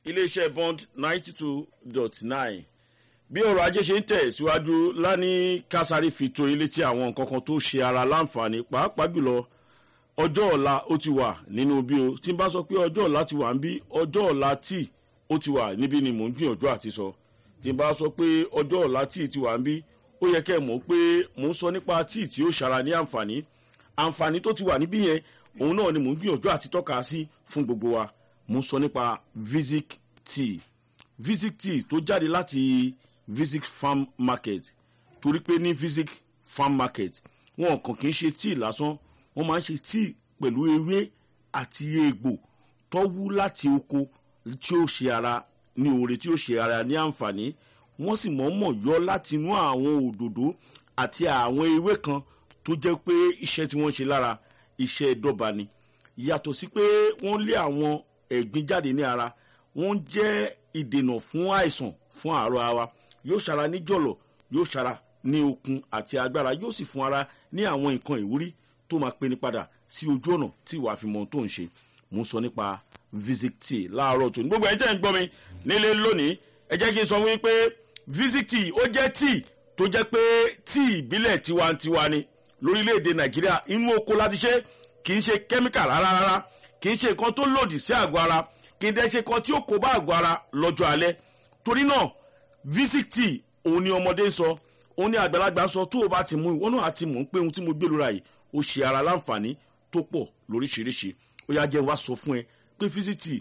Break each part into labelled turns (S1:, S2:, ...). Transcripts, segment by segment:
S1: iléeṣẹ́ bond ninety two dot nine bí ọrọ̀ ajé ṣe ń tẹ̀ síwájú lání kásárì fi tó ilé tí àwọn nǹkan kan tó ṣe ara láǹfààní pàápàá jùlọ ọjọ́ ọ̀la ó ti wà nínú bí o tí n bá sọ pé ọjọ́ ọ̀la ti wà ń bí ọjọ́ ọ̀la tí ó ti wà níbí ni mò ń gbìyànjú àti sọ tí n bá sọ pé ọjọ́ ọ̀la tí ti wà ń bí ó yẹ kẹ́ ẹ̀ mọ̀ pé mò ń sọ nípa tí tí ó ṣara ní àǹfààní àǹfààní tó ti wà níbí yẹn òun náà ni mò ń gbìyànjú àti tọ́ka sí fún gbogbo wa mò ń sọ nípa visic tea visic tea tó jáde láti visic farm market torí pé ní visic farm market wọn kàn kì í ṣe tea lásán wọn máa ń ṣe tea pẹ̀lú ewé àti egbò tọ́wú láti oko tí ó ṣe ara ní oore tí ó ṣe ara ní àǹfààní wọ́n sì mọ̀ọ́mọ̀ yọ láti inú àwọn òdòdó àti àwọn ewé kan tó jẹ́ pé iṣẹ́ tí wọ́n ṣe lára iṣẹ́ dọ́ba ni yàtọ̀ sí pé wọ́n lé àwọn ẹ̀gbin jáde ní ara wọ́n jẹ́ ìdènà fún àìsàn fún àárọ̀ ara yóò ṣara ní jọ̀lọ̀ yóò ṣara ní okun àti agbára yóò sì fún ara ní àwọn nǹkan ìwúrí tó máa pe ní padà sí ojú ọ̀nà tí ìwà àfihàn tó ń ṣe mò ń sọ nípa visit tea láàárọ̀ tó ní gbogbo ẹ̀ tẹ́ ń gbọ́ mi nílé lónìí ẹ jẹ́ kí n sọ fún yín pé visit tea ó jẹ́ tea tó jẹ́ pé tea ìbílẹ̀ tiwantiwa ni lórílẹ̀‐èdè nàìjíríà inú oko láti ṣe kì í ṣe kẹ́míkà rárá rárá kì í ṣe nǹkan tó lòdì sí àgọ́ ara kì í dẹ́ ṣe nǹkan tí ó kó bá àgọ́ ara lọ́jọ́ alẹ́ torí náà visit tea òun ni ọmọdé ń sọ òun ni àgbàlagbà ń sọ tó o bá ti mú ìwọ náà àti mọ̀ ń pé ohun tí mo gbé lóra yìí ó ṣe ara láǹfààní tó pọ̀ lóríṣiríṣi ó yá jẹ́ wá sọ fún ẹ pé visit tea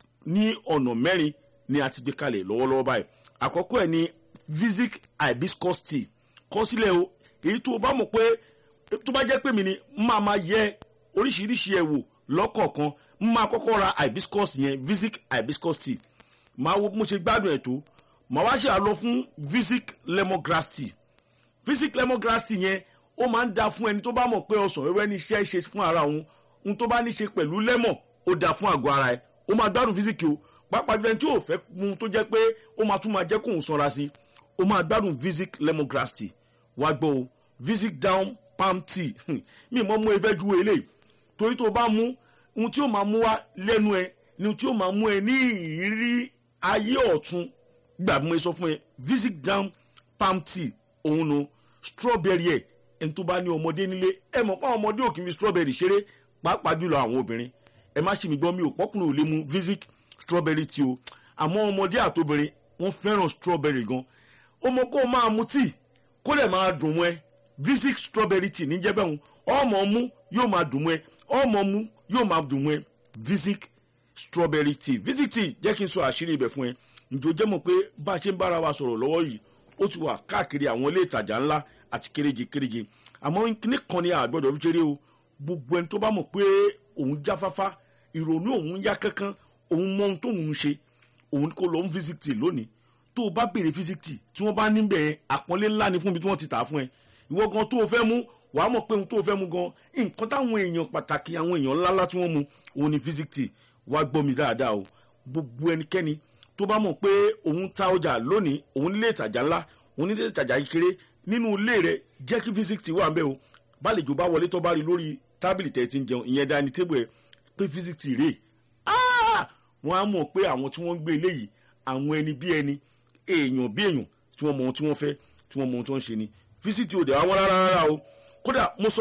S1: ní ọ̀nà mẹ́rin ni a ti gbé kalẹ̀ lọ́wọ́lọ́wọ́ báyìí àkọ́kọ́ ẹ̀ ni visic hibiscus tea kọ́ sílẹ̀ o èyí tó o bá mọ̀ pé tó bá jẹ́ pé mi ni máa ma yẹ oríṣiríṣi ẹ̀ wò lọ́kọ̀ọ̀kan máa kọ́kọ́ ra hibiscus yẹn visic hibiscus tea máa wo mo ṣe gbádùn ẹ̀ tó máa wá ṣe àlọ́ fún visic lemongrass tea visic lemongrass tea yẹn ó máa ń da fún ẹni tó bá mọ̀ pé ọsàn wẹ́wẹ́ ní iṣẹ́ ṣe fún ara òun ohun tó bá ní ṣe pẹ̀lú lemon ó da fún àgọ́ ara ẹ̀ ó máa gbádùn visic o pàápàá jẹ́ tí ò fẹ́ mu tó jẹ́ pé ó máa tún máa jẹ́ kóun sanra sí ó máa gbádùn visic lemongrass tea wá gbọ́ o visic down palm tea mi mọ́ mú efẹ́ ju eléyìí torí tó bá mú ohun tí ó máa mú wá lẹ́nu ẹ ni ohun tí ó máa mú ẹ ní ìrírí ayé ọ̀tún gbà mú ẹ sọ fún ẹ visic down palm tea òun nu strawberry ẹ ẹni tó bá ní ọmọdé nílé ẹ mọ̀ pé àwọn ọmọdé ò kì í fi strawberry ṣeré pàápàá jùlọ àwọn obìnrin ẹ má ṣe mi gbọ́ mi ò pọ́kùnrin ò lè mu visic strawberry tea o àmọ́ ọmọdé àtobìnrin wọ́n fẹ́ràn strawberry gan ó mọ kó o máa mu tíì kó lè máa dùn mọ́ ẹ visic strawberry tea níjẹ́ bẹ́ẹ̀ ọmọ mú yóò máa dùn mọ́ ẹ ọmọ mú yóò máa dùn mọ́ ẹ visic strawberry tea visic tea jẹ́ kí n sọ àṣírí ibẹ̀ fún ẹ ǹjọ́ jẹ́ mọ̀ pé bá a ṣe ń bára wa sọ̀rọ̀ lọ́wọ́ yìí ó ti wà káàkiri àwọn ilé ìtajà ńlá àti kéréje kéréje àmọ́ nìkan ni àgbọ̀dọ̀ fi ṣeré o gbogbo ẹni tó bá mọ̀ pé òun jáfáfá ìrònú òun yá kankan òun mọ ohun tóun ń ṣe òun kò lọ ń visit tea lónìí tó o bá béèrè visit tea tí wọ́n bá níbẹ̀ àpọ́nlé ńlá ni fún mi tí wọ́n ti tà á fún ẹ ìwọ gan tó o fẹ́ mú wàá mọ̀ pé ohun tó o fẹ́ mú gan nǹkan táwọn èèyàn pàtàkì àwọn èèyàn ńláńlá tí wọ́n mu òun ni visit tea wá gbọ́ mi dáadáa o gbogbo ẹnikẹ́ni tó bá mọ̀ pé òun ta ọjà lónìí òun nílé ìtajà ńlá òun nílé ìtajà kékeré nínú ilé rẹ jẹ́ kí visit tea wà ń bẹ́ o bálejò bá wọlé tó bá rí lórí tábìlì tẹ̀ ti ń jẹun ìyẹn dání tébù ẹ pé visit tea rèé wọ́n á mọ̀ pé àwọn tí wọ́n ń gbé eléyìí àwọn ẹni bí ẹni èèyàn bí èèyàn tí wọ́n mọ ohun tí wọ́n fẹ́ tí wọ́n mọ ohun tí wọ́n ń ṣe ni fisiti òde àwọn rárá rárá o kódà mo sọ